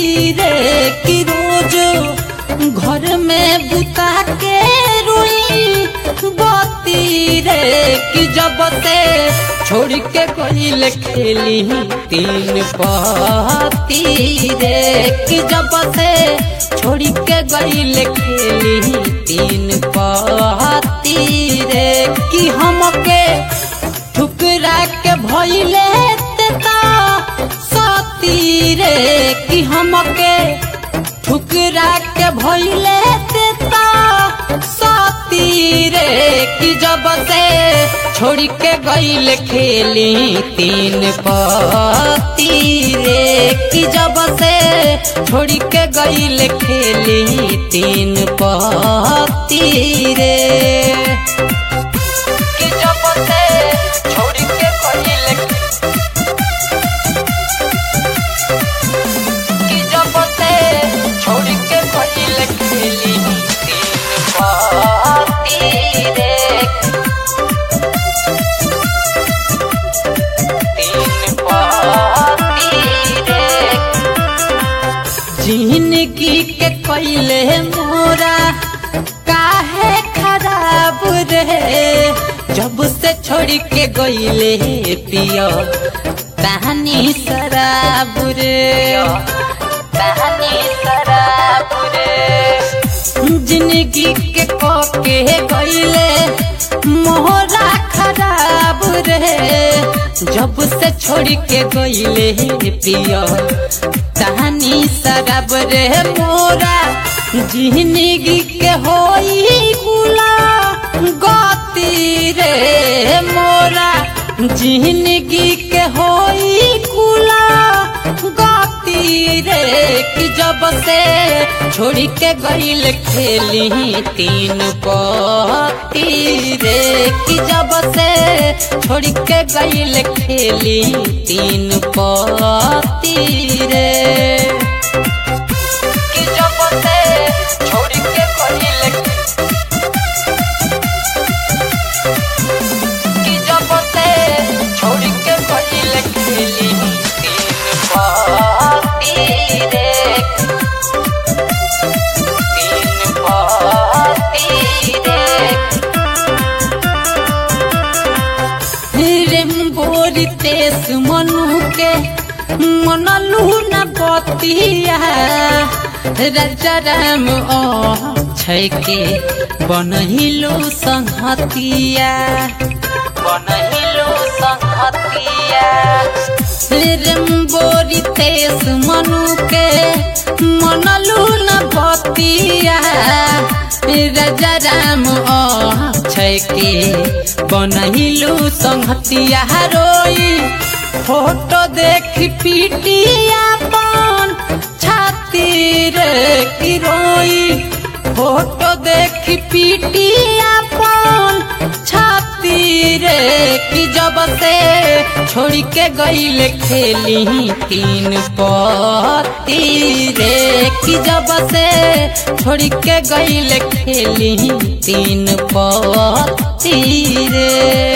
रे कि रोज घर में बुता के रोई बती रे कि जब से छोड़ के गईल खेली तीन पति रे कि जब से छोड़ के गईल खेली तीन पति रे कि हमके ठुकरा के भइले तेता सती रे कि हमके ठुकरा के भइले तेता सती रे कि जब से छोड़ के गईल खेली तीन पति रे कि जब से छोड़ के गईल खेली तीन पति रे कि जब से छोड़ के गईल कि जब से छोड़ के गईल खेली तीन पति रे तीन पति रे जिंदगी के कैले मोरा काहे खराब रे जब से छोड़ के गईले पियो तहनी शराब रे तहनी शराब रे जिंदगी के के गईले मोहरा खराब रे जब से छोड़ के गईले पियो तहनी शराब रे मोरा जिंदगी के होई बुला गति रे मोरा जिंदगी के होई कुला गति रे कि जब से छोड़ के गईल खेली तीन पति रे कि जब से छोड़ के गईल खेली तीन पति रे कि जब से छोड़ के गईल कि जब से छोड़ के गईल खेली तीन पति रे तीन पति रे रेम्बोरी तेस मनु के मनलू न बतिया राजा राम छै के बनहिलो संहतिया बनहिलो संहतिया रेम्बोरी तेस मनु के मनलू न बतिया राजा राम छै के बनहिलो संहतिया रोई फोटो देख पीटिया पान छाती रे की रोई फोटो देख पीटिया पान छाती रे कि जब से छोड़ के गईल खेली तीन पति रे कि जब से छोड़ के गईल खेली तीन पति रे